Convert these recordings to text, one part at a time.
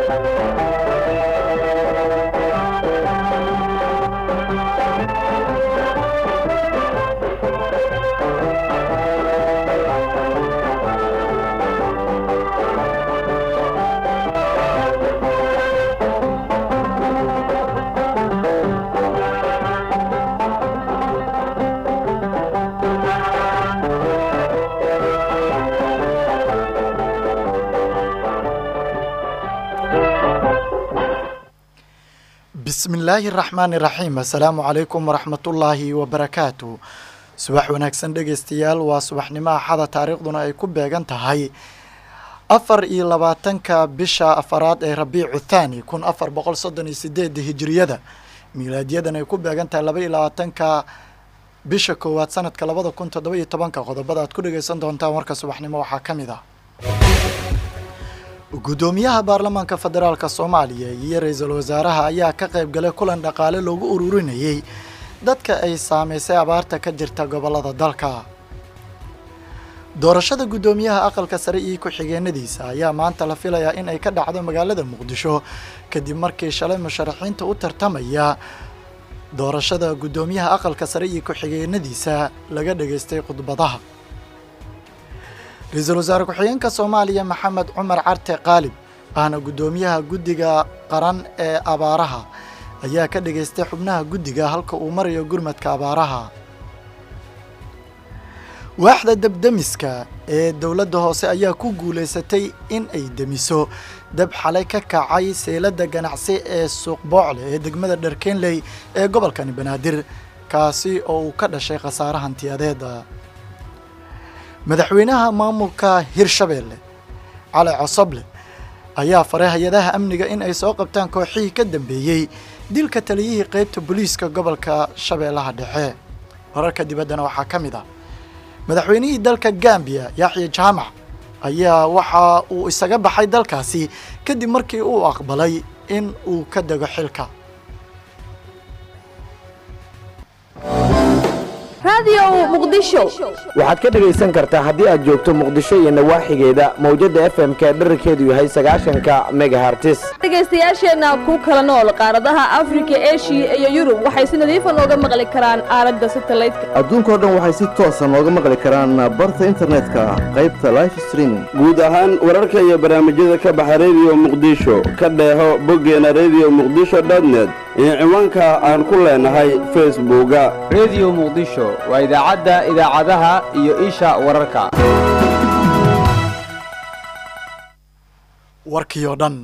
bismi illaahi araxmaani iraxiim assalaamu calaykum waraxmatullaahi wabarakaatu subax wanaagsan dhegeystayaal waa subaxnimo axada taariikhduna ay ku beegan tahay afar iyo labaatanka bisha afaraad ee rabiicu thaani kun afar boqol soddon iyo sideedda hijiriyada miilaadiyadan ay ku beegan tahay laba iyo labaatanka bisha koowaad sanadka labada kun toddoba iyo tobanka qodobada aad ku dhegeysan doontaan warka subaxnimo waxaa ka mid ah guddoomiyaha baarlamaanka federaalka soomaaliya iyo ra-iisul wasaaraha ayaa ka qayb galay kulan dhaqaale loogu ururinayay dadka ay saameysay abaarta ka jirta gobolada dalka doorashada guddoomiyaha aqalka sare iyo ku-xigeenadiisa ayaa maanta la filayaa in ay ka dhacdo magaalada muqdisho kadib markii shalay musharaxiinta u tartamaya doorashada guddoomiyaha aqalka sare iyo ku-xigeenadiisa laga dhageystay khudbadaha ra-iisul wasaare ku-xigeenka soomaaliya maxamed cumar carte qaalib ahna guddoomiyaha guddiga qaran ee abaaraha ayaa ka dhageystay xubnaha guddiga halka uu marayo gurmadka abaaraha waaxda debdemiska ee dowladda hoose ayaa ku guulaysatay in ay demiso dab xalay ka kacay seylada ganacsi ee suuq boocle ee degmada dharkenley ee gobolkani banaadir kaasi oo uu ka dhashay khasaare hantiyadeeda madaxweynaha maamulka hirshabeelle cali cosoble ayaa faray hay-adaha amniga in ay soo qabtaan kooxihii ka dambeeyey dilka taliyihii qeybta booliiska gobolka shabeellaha dhexe wararka dibaddana waxaa ka mid ah madaxweynihii dalka gambiya yaxya jaamac ayaa waxa uu isaga baxay dalkaasi kadib markii uu aqbalay in uu ka dego xilka waxaad ka dhegaysan kartaa haddii aad joogto muqdisho iyo nawaaxigeeda mawjadda f m-ka dherarkeedu yahay sagaashanka megahartis dhegaystayaasheenna ku kala nool qaaradaha afrika eshiya iyo yurub waxay si nadiifa nooga maqli karaan aalada satalaydka adduunkao dhan waxay si toosa nooga maqli karaan barta internetka qaybta life streaming guud ahaan wararka iyo barnaamijyada ka baxa rediyo muqdisho ka dheeho boggeena rediyo muqdisho dotnet iyo ciwaanka aan ku leenahay facebooka rediyo muqdisho waa idaacadda idaacadaha iyo isha wararka warkii oo dhan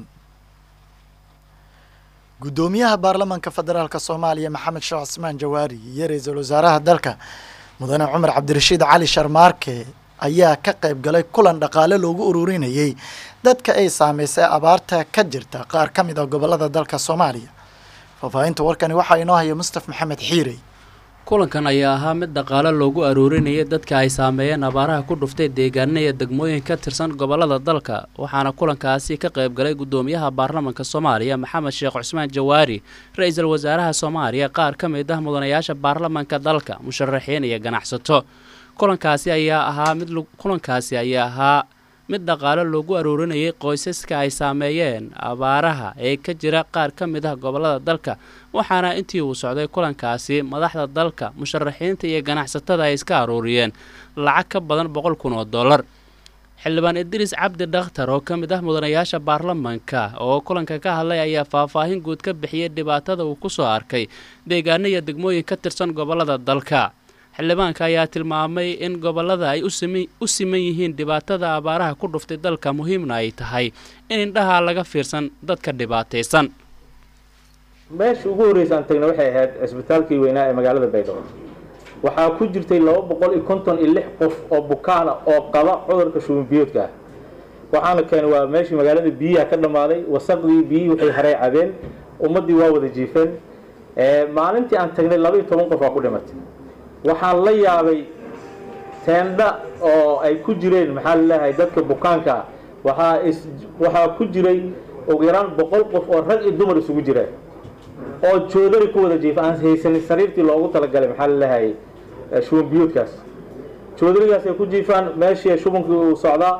guddoomiyaha baarlamaanka federaalk soomaaliya maxamed sheekh cismaan jawaari iyo ra-iisul wasaaraha dalka mudane cumar cabdirashiid cali sharmaarke ayaa ka qayb galay kulan dhaqaale loogu ururinayay dadka ay saameysay abaarta ka jirta qaar ka mid a gobolada dalka soomaaliya faahfaahinta warkani waxaa inoo haya mustaf maxamed xiirey kulankan ayaa ahaa mid dhaqaale loogu aruurinayay dadka ay saameeyeen abaaraha ku dhuftay deegaana iyo degmooyin ka tirsan gobolada dalka waxaana kulankaasi ka qayb galay guddoomiyaha baarlamaanka soomaaliya maxamed sheekh cusmaan jawaari ra-iisul wasaaraha soomaaliya qaar ka mid ah mudanayaasha baarlamaanka dalka musharaxiin iyo ganacsato kulankaasi ayaa ahaa mid kulankaasi ayaa ahaa mid dhaqaale loogu aruurinayay qoysaska ay saameeyeen abaaraha ee ka jira qaar ka mid ah gobolada dalka waxaana intii uu socday kulankaasi madaxda dalka musharaxiinta iyo ganacsatada ay iska aruuriyeen lacag ka badan boqol kun oo dollar xildhibaan idriis cabdi dhakhtar oo ka mid ah mudanayaasha baarlamaanka oo kulanka ka hadlay ayaa faahfaahin guud ka bixiyay dhibaatada uu kusoo arkay deegaano iyo degmooyin ka tirsan gobolada dalka xildhibaanka ayaa tilmaamay in gobolada ay u siman yihiin dhibaatada abaaraha ku dhuftay dalka muhiimna ay tahay in indhaha laga fiirsan dadka dhibaataysan meesha ugu horreysa aan tagna waxay ahayd cisbitaalkii weynaa ee magaalada baydhabo waxaa ku jirtay laba boqol iyo konton iyo lix qof oo bukaana oo qaba cudurka shuban biyoodka ah waxaana keenay waa meeshii magaalada biyaha ka dhammaaday wasaqdii biyihii waxay haray cabeen ummaddii waa wada jiifeen maalintii aan tagnay laba iyo toban qof waa ku dhimatay waxaan la yaabay teendha oo ay ku jireen maxaa laleeyahay dadka bukaanka ah waxaa is waxaa ku jiray ugu yaraan boqol qof oo rag iyo dumar isugu jira oo joodari ku wada jiifa aan haysanin sariirtii loogu talagalay maxaa laleeyahay shuban biyuudkaas joodarigaas ay ku jiifaan meeshii shubankii uu socdaa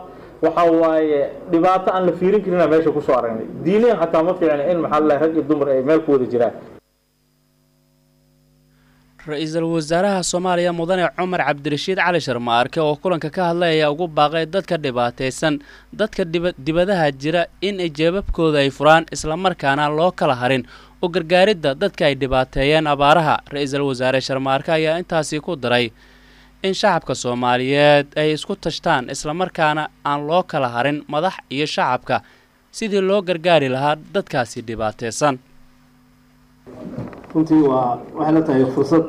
waxa waaye dhibaato aan la fiirin karinaa meesha kusoo aragnay diiniyan xataa ma fiicna in maxaa lalahay rag iyo dumar ay meel ku wada jiraan ra-iisul wasaaraha soomaaliya mudane cumar cabdirashiid cali sharmaarke oo kulanka ka hadlay ayaa ugu baaqay dadka dhibaataysan dadka dibadaha jira in ay jeebabkooda ay furaan islamarkaana loo kala harin u gargaaridda dadka ay dhibaateeyeen abaaraha ra-iisul wasaare sharmaarke ayaa intaasi ku daray in shacabka soomaaliyeed ay isku tashtaan islamarkaana aan loo kala harin madax iyo shacabka sidii loo gargaari lahaa dadkaasi dhibaataysan runtii waa waxay la tahay fursad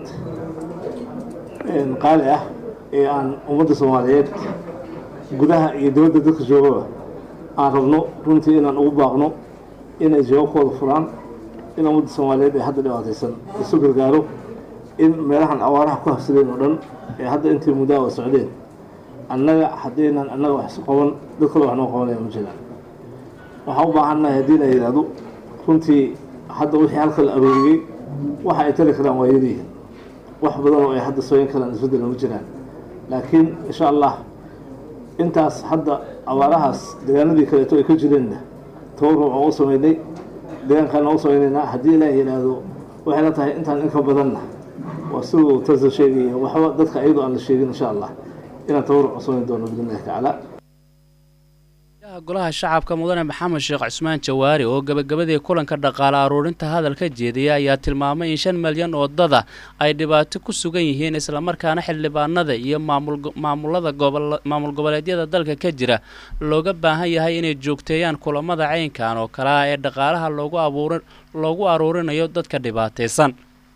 qaali ah ee aan ummadda soomaaliyeed gudaha iyo dibadda dadka joogaba aan rabno runtii inaan ugu baaqno inay jawaabkooda furaan in ummadda soomaaliyeed ee hadda dhibaataysan isu gargaaro in meelahan awaaraha ku habsadeen oo dhan ee hadda intii muddaa socdeen annaga haddaynan annaga wax isu qaban dad kale wax noo qabanaya ma jiraan waxaan u baahannahay haddii la yidhaahdo runtii hadda wixii halka la arooriyey waxa ay tali karaan waa yadiihin wax badan oo ay hadda sooyin karaan isbeddel ma jiraan laakiin insha allah intaas hadda abaarahaas deegaanadii kaleeto ay ka jireenna tabaruc oo u sameynay deegaankaana u sameynaynaa haddii ilaah yidhaahdo waxay la tahay intaan inka badanna waa siduu tarsa sheegaya waxba dadka ayadoo aan la sheegin insha allah inaan tabaruc u samayn doono biidn illahi tacaala golaha shacabka mudane maxamed sheekh cusmaan jawaari oo gabagabadii kulanka dhaqaale aruurinta hadalka jeediyay ayaa tilmaamay in shan milyan oo dada ay dhibaato ku sugan yihiin islamarkaana xildhibaanada iyo maamulada maamul goboleedyada dalka ka jira looga baahan yahay inay joogteeyaan kulamada caynkan oo kale ah ee dhaqaalaha loogu aruurinayo dadka dhibaataysan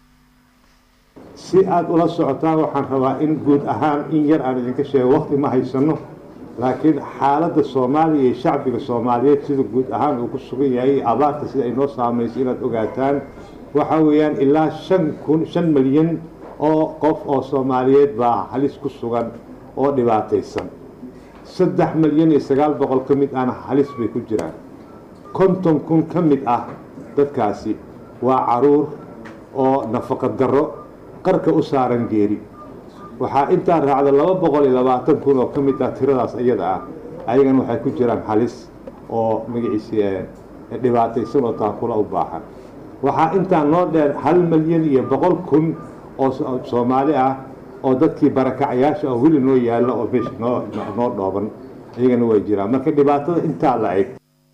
si aada ula socotaan waxaan rabaa in guud ahaan in yar aan idinka sheego waqti ma haysano laakiin xaaladda soomaaliya iyo shacbiga soomaaliyeed sida guud ahaan uu ku sugan yahay abaarta sida ay noo saameysay inaad ogaataan waxa weeyaan ilaa shan kun shan milyan oo qof oo soomaaliyeed baa halis ku sugan oo dhibaataysan saddex milyan iyo sagaal boqol ka mid ahna halis bay ku jiraan konton kun ka mid ah dadkaasi waa caruur oo nafaqa darro qarka u saaran geeri waxaa intaa raacda laba boqol iyo labaatan kun oo ka mid ah tiradaas iyada ah ayagana waxay ku jiraan halis oo magaciisa dhibaataysan oo taakula u baahan waxaa intaa noo dheer hal milyan iyo boqol kun oo soomaali ah oo dadkii barakacayaasha oo weli noo yaalla oo meesha noo noo dhooban iyagana way jiraan marka dhibaatada intaa la eg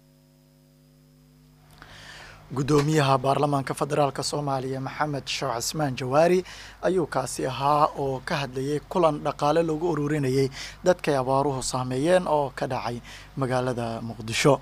guddoomiyaha baarlamaanka federaalk soomaaliya maxamed sheekh cismaan jawaari ayuu kaasi ahaa oo ka hadlayay kulan dhaqaale lagu ururinayay dadkay abaaruhu saameeyeen oo ka dhacay magaalada muqdisho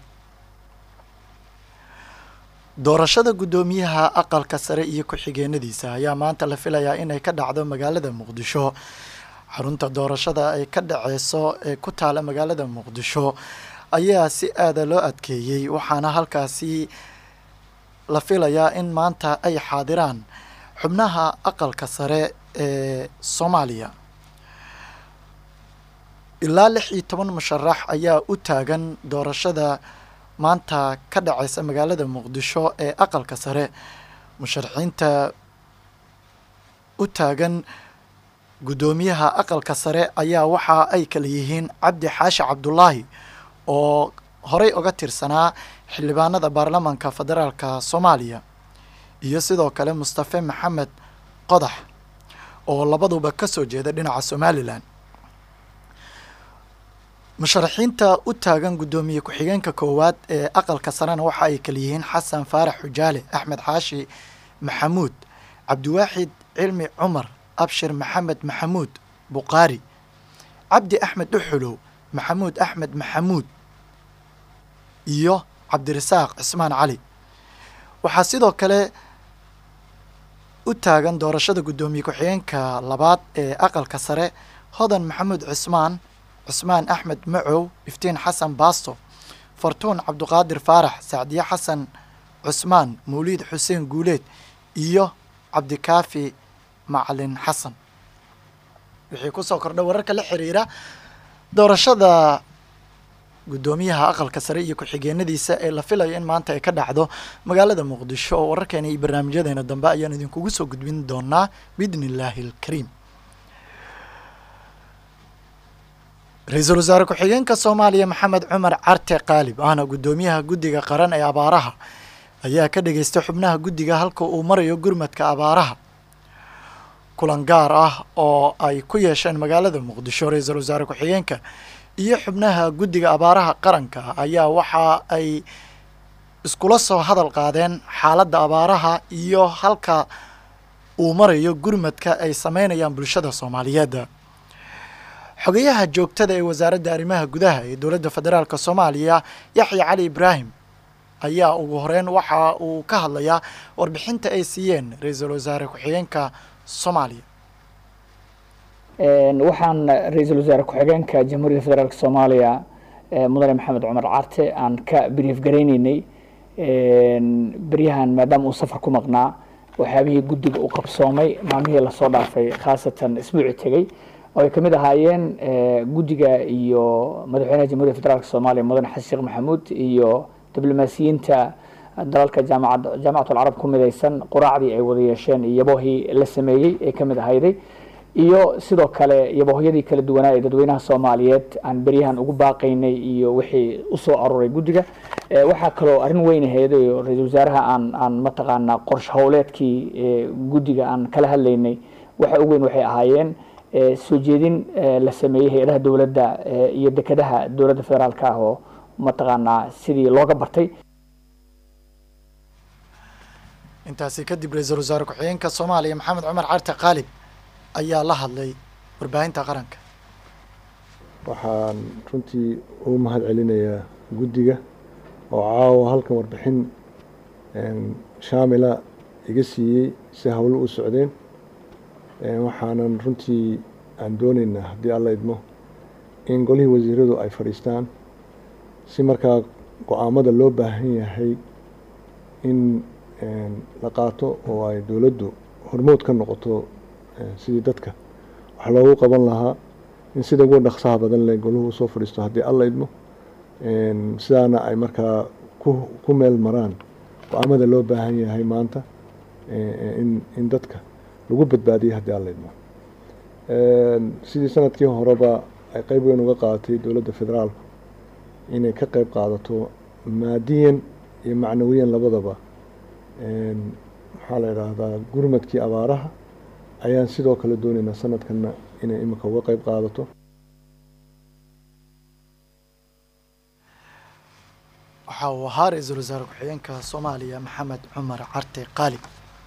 doorashada guddoomiyaha aqalka sare iyo ku-xigeenadiisa ayaa maanta la filayaa inay ka dhacdo magaalada muqdisho xarunta doorashada ay ka dhaceyso ee ku taala magaalada muqdisho ayaa si aada loo adkeeyey waxaana halkaasi la filayaa in maanta ay xaadiraan xubnaha aqalka sare ee soomaaliya ilaa lix iyo toban musharax ayaa u taagan doorashada maanta ka dhaceysa magaalada muqdisho ee aqalka sare musharaxiinta u taagan guddoomiyaha aqalka sare ayaa waxa ay kala yihiin cabdi xaashi cabdulaahi oo horey uga tirsanaa xildhibaanada baarlamaanka federaalka soomaaliya iyo sidoo kale mustafe maxamed qodax oo labaduba ka soo jeeda dhinaca somalilan musharaxiinta u taagan guddoomiye ku-xigeenka koowaad ee aqalka sarena waxa ay kala yihiin xasan faarax xujaale axmed xaashi maxamuud cabdiwaaxid cilmi cumar abshir maxamed maxamuud buqaari cabdi axmed dhuxulow maxamuud axmed maxamuud iyo cabdirasaaq cismaan cali waxaa sidoo kale u taagan doorashada guddoomiye ku-xigeenka labaad ee aqalka sare hodan maxamuud cismaan cusmaan axmed macow iftiin xasan baasto fartuun cabduqaadir faarax sacdiye xasan cusmaan mawliid xuseen guuleed iyo cabdikaafi macalin xasan wixii kusoo kordha wararka la xiriira doorashada guddoomiyaha aqalka sare iyo ku-xigeenadiisa ee la filayo in maanta ay ka dhacdo magaalada muqdisho oo wararkeena iyo barnaamijyadeena dambe ayaan idinkugu soo gudbin doonaa biidni illaahi alkariim ra-iisul wasaare ku-xigeenka soomaaliya maxamed cumar carte qaalib ahna guddoomiyaha guddiga qaran ee abaaraha ayaa ka dhageystay xubnaha guddiga halka uu marayo gurmadka abaaraha kulan gaar ah oo ay ku yeesheen magaalada muqdisho ra-iisul wasaare ku-xigeenka iyo xubnaha guddiga abaaraha qaranka ayaa waxa ay iskula soo hadal qaadeen xaaladda abaaraha iyo halka uu marayo gurmadka ay sameynayaan bulshada soomaaliyeed xogayaha joogtada ee wasaaradda arrimaha gudaha ee dowladda federaalk soomaaliya yaxya cali ibraahim ayaa ugu horeyn waxa uu ka hadlayaa warbixinta ay siiyeen ra-iisul wasaare ku-xigeenka soomaaliya waxaan ra-iisul wasaare ku-xigeenka jamhuuriyadda federaalk soomaaliya mudane maxamed cumar carte aan ka brief garayneynay beryahan maadaama uu safar ku maqnaa waxyaabihii guddiga u qabsoomay maalmihii lasoo dhaafay khaasatan isbuuci tegey oo ay kamid ahaayeen guddiga iyo madaxweynaha jamhuuriyadda federaalk soomaaliya mudane xasan sheekh maxamuud iyo diblomaasiyiinta dalalka jaamacad jaamacatul carab ku midaysan quraacdii ay wada yeesheen iyo yaboohii la sameeyey ee kamid ahayday iyo sidoo kale yaboohyadii kala duwanaa ee dadweynaha soomaaliyeed aan beryahan ugu baaqaynay iyo wixii usoo aruuray guddiga waxaa kaloo arrin weyn ahayd oo ra-iisul wasaaraha aan aan mataqaanaa qorshe howleedkii guddiga aan kala hadlaynay waxa ugu weyn waxay ahaayeen soo jeedin la sameeyey hay-adaha dowladda iyo dekedaha dowladda federaalka ah oo mataqaanaa sidii looga bartay intaasi kadib ra-iisul wasaare ku-xigeenka soomaaliya maxamed cumar carte qaalib ayaa la hadlay warbaahinta qaranka waxaan runtii ugu mahad celinayaa guddiga oo caawa halkan warbixin shaamila iga siiyey si howlo u socdeen waxaanan runtii aan dooneynaa haddii alla idmo in golihii wasiiradu ay fadhiistaan si markaa go-aamada loo baahan yahay in la qaato oo ay dowladdu hormood ka noqoto sidii dadka wax loogu qaban lahaa in sida ugu dhaqsaha badan leh goluhu usoo fadhiisto haddii alla idmo sidaana ay markaa ku ku meel maraan go-aamada loo baahan yahay maanta in in dadka lagu badbaadiyay haddii alla idmo sidii sanadkii horeba ay qeyb weyn uga qaadatay dowladda federaalku inay ka qeyb qaadato maadiyan iyo macnawiyan labadaba maxaa la idhaahdaa gurmadkii abaaraha ayaan sidoo kale dooneynaa sanadkanna inay imika uga qeyb qaadato waxa uu ahaa ra-iisul wasaare ku-xigeenka soomaaliya maxamed cumar carte qaalib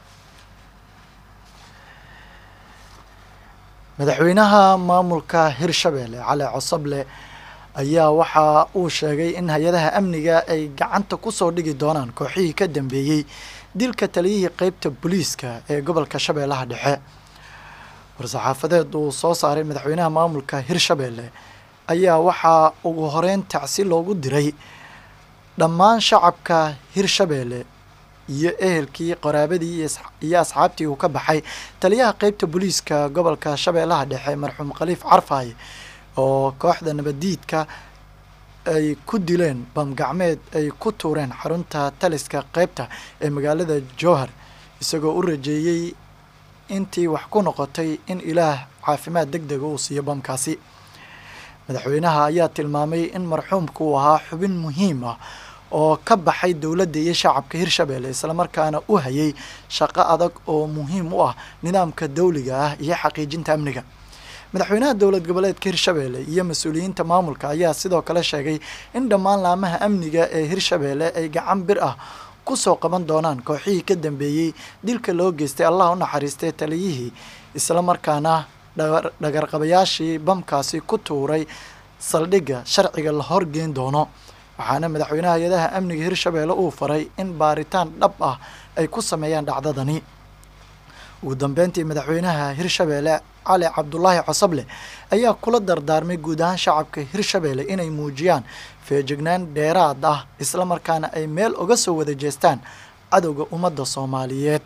madaxweynaha maamulka hirshabeelle cali cosoble ayaa waxa uu sheegay in hay-adaha amniga ay gacanta kusoo dhigi doonaan kooxihii ka dambeeyey dilka taliyihii qeybta booliiska ee gobolka shabeellaha dhexe war-saxaafadeed uu soo saaray madaxweynaha maamulka hirshabeelle ayaa waxaa ugu horeyn tacsi loogu diray dhammaan shacabka hirshabeelle iyo ehelkii qoraabadii iyo asxaabtii uu ka baxay taliyaha qeybta booliiska gobolka shabeellaha dhexe marxuum khaliif carfaaye oo kooxda nabadiidka ay ku dileen bamgacmeed ay ku tuureen xarunta taliska qeybta ee magaalada jowhar isagoo u rajeeyey intii wax ku noqotay in ilaah caafimaad deg dega uu siiyo bamkaasi madaxweynaha ayaa tilmaamay in marxuumku uu ahaa xubin muhiim ah oo ka baxay dowladda iyo shacabka hirshabeelle islamarkaana u hayay shaqo adag oo muhiim u ah nidaamka dawliga ah iyo xaqiijinta amniga madaxweynaha dowlad goboleedka hirshabeelle iyo mas-uuliyiinta maamulka ayaa sidoo kale sheegay in dhammaan laamaha amniga ee hirshabeelle ay gacan bir ah kusoo qaban doonaan kooxihii ka dambeeyey dilka loo geystay allah u naxariistay taliyihii islamarkaana dhagarqabayaashii bamkaasi ku tuuray saldhigga sharciga la horgeyn doono waxaana madaxweynaha hay-adaha amniga hirshabeelle uu faray in baaritaan dhab ah ay ku sameeyaan dhacdadani ugu dambeyntii madaxweynaha hirshabeelle cali cabdulaahi cosoble ayaa kula dardaarmay guud ahaan shacabka hirshabeelle inay muujiyaan feejignaan dheeraad ah islamarkaana ay meel uga soo wada jeestaan cadowga ummadda soomaaliyeed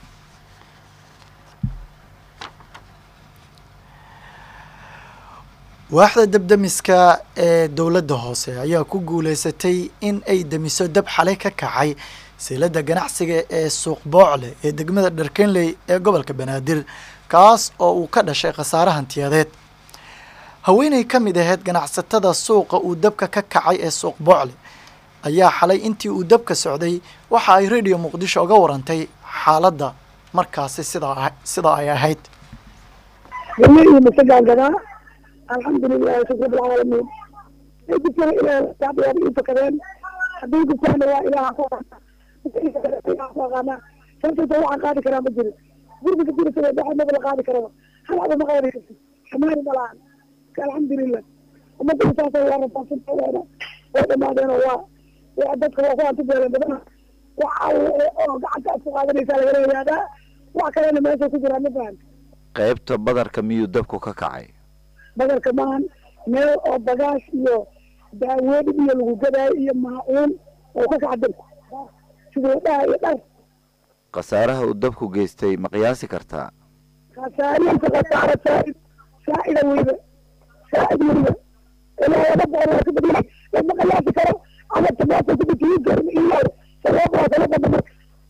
waaxda debdemiska ee dowladda hoose ayaa ku guuleysatay in ay demiso dab xalay ka kacay silada ganacsiga ee suuq boocle ee degmada dharkenley ee gobolka banaadir kaas oo uu ka dhashay khasaare hantiyadeed haweeney ka mid ahayd ganacsatada suuqa uu dabka ka kacay ee suuq boocle ayaa xalay intii uu dabka socday waxa ay radio muqdisho uga warantay xaaladda markaasi sidaa sida ay ahayd galley iyo masagaan gadaa alxamdulilahi shukr bilcaalamiin ay gubtana ilaah shacbigaaba ii fakadeen hadday gubtaana waa ilaaha ku ilaha ku aqaanaa sababtaysa waxaan qaadi karaa ma jirin gurbiga jirasada dhaxa maba la qaadi karaba hal aba ma qaadi karti xamaani ma lahan alxamdulilah ummadda intaasa waa rafaadsantadeena way dhamaadeenoo waa waa dadka waa ku antibeeleen badana wax alle oo gacanta aad ku qaadanaysaa lagala yaadaa wax kalena meesha ku jiraa ma fahamta qaybta badarka miyuu dabku ka kacay badarka maahan meel oo bagaash iyo daawoodhib iyo lagu gadaayo iyo maacuun oo ka kaca dabku sidoo dhaha iyo dhar khasaaraha uu dabku geystay ma qiyaasi kartaa khasaarihiisa khasaaro saa'id saa'ida weyba saa'id weyba ilaa laba boqol waa ka badiyay lama qiyaasi karo ama tamaata ku bitiin karin iyo sabab waa kala badna marka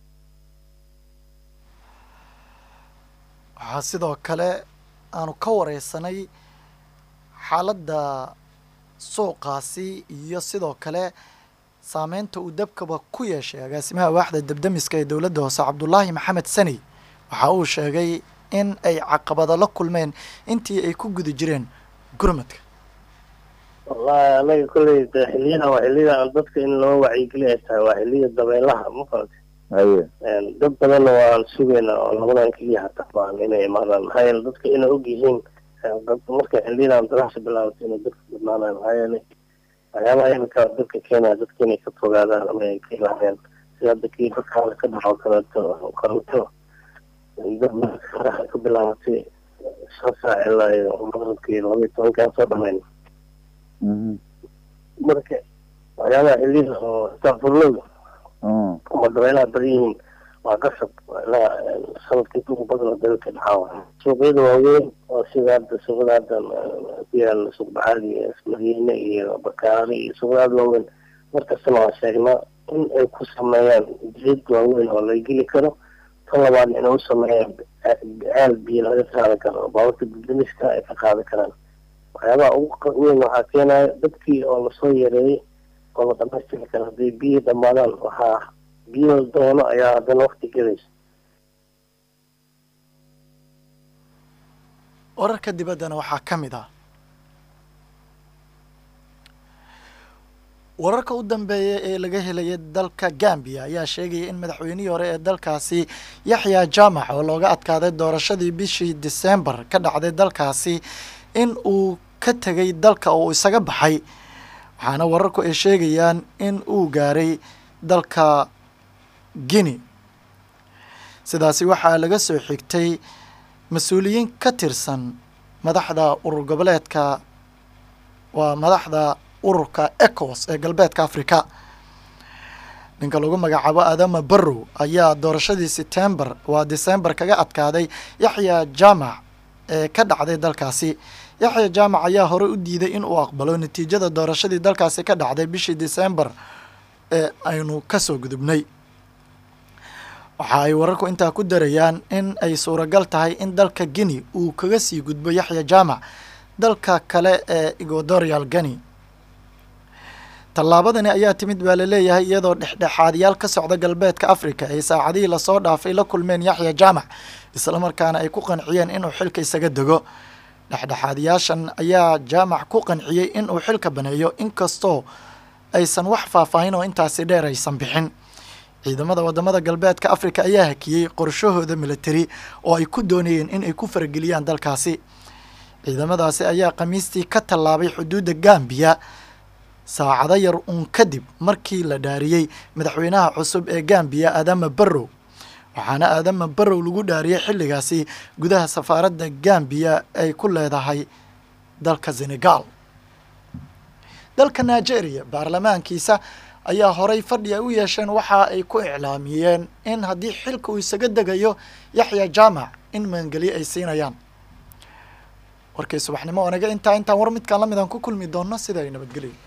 waxaa sidoo kale aanu ka wareysanay xaaladda suuqaasi iyo sidoo kale saameynta uu dabkaba ku yeeshay agaasimaha waaxda dabdamiska ee dowladda hoose cabdulaahi maxamed sani waxa uu sheegay in ay caqabado la kulmeen intii ay ku guda jireen gurmadka wallahi anaga kolley de xiliyadan waa xiliyada aan dadka in loo wacyigeli ay tahay waa xiliya dabeelaha ma farante haye dad badanna waan sugaynaa oo labadan keliya hataa baan inay imaadaan maxaa yeele dadka inay og yihiin marka xiliyadan dadaxsa bilaabato inay dadka badnaanayo maxaa yeele waxyaabaha imika dadka keenaya dadka inay ka fogaadaan ama ay ka ilaaheen sida hadda kii dadka hada ka dhaco kaleeto kaleeto dad faraxa ka bilaabatay shan saac ilaa iyo maqribkii laba iyo tobankaan soo dhamayn marka waxyaabaha xiliyada oo istaafurlowda ama dabeelaha badan yihiin waa qasab ilaa sanadkii ugu badan oo dalka dhacaa suuqyada waaweyn oo sida hadda suuqada hadda ku yaala suuq bacaadi madiine iyo bakaari iyo suuqada aada waaweyn markastana waan sheegnaa in ay ku sameeyaan jid waaweyn oo la geli karo tan labaadna inay u sameeyaan ceel biyo laga qaadi karo baaburta gudamiska ay ka qaadi karaan waxyaabaha ugu weyn waxaa keenaya dadkii oo lasoo yareeyey oo la dhamaystiri karo hadday biyo dhamaadaan waxaa biyo doono ayaa haddana wakti gelaysa wararka dibaddana waxaa ka mid ah wararka u dambeeya ee laga helaya dalka gambiya ayaa sheegaya in madaxweynihii hore ee dalkaasi yaxya jaamac oo looga adkaaday doorashadii bishii disembar ka dhacday dalkaasi in uu ka tegay dalka oo isaga baxay waxaana wararku ay sheegayaan in uu gaaray dalka guinea sidaasi waxaa laga soo xigtay mas-uuliyiin ka tirsan madaxda urur goboleedka waa madaxda ururka ecowas ee galbeedka africa ninka lagu magacaabo adama barrow ayaa doorashadii setembar waa december kaga adkaaday yaxya jaamac ee ka dhacday dalkaasi yaxya jaamac ayaa horey u diiday in uu aqbalo natiijada doorashadii dalkaasi ka dhacday bishii december ee aynu kasoo gudubnay waxa ay wararku intaa ku darayaan in ay suuragal tahay in dalka guinea uu kaga sii gudbo yaxya jaamac dalka kale ee equatorial guinea tallaabadani ayaa timid baa laleeyahay iyadoo dhexdhexaadyaal ka socda galbeedka africa ay saacadihii lasoo dhaafay la kulmeen yaxya jaamac islamarkaana ay ku qanciyeen inuu xilka isaga dego dhexdhexaadyaashan ayaa jaamac ku qanciyey inuu xilka baneeyo inkastoo aysan wax faahfaahin oo intaasi dheer aysan bixin ciidamada wadamada galbeedka africa ayaa hakiyey qorshahooda militari oo ay ku doonayeen in ay ku farageliyaan dalkaasi ciidamadaasi ayaa khamiistii ka tallaabay xuduudda gambiya saacado yar uun kadib markii la dhaariyey madaxweynaha cusub ee gambiya adama barrow waxaana aadama barrow lagu dhaariyey xilligaasi gudaha safaaradda gambiya ay ku leedahay dalka senegal dalka nigeria baarlamaankiisa ayaa horay fadhi ay u yeesheen waxa ay ku iclaamiyeen in haddii xilka uu isaga degayo yaxya jaamac in maangeliye ay siinayaan warkay subaxnimo onaga intaa intaan war midkaan la midaan ku kulmi doonno sida ay nabadgelyo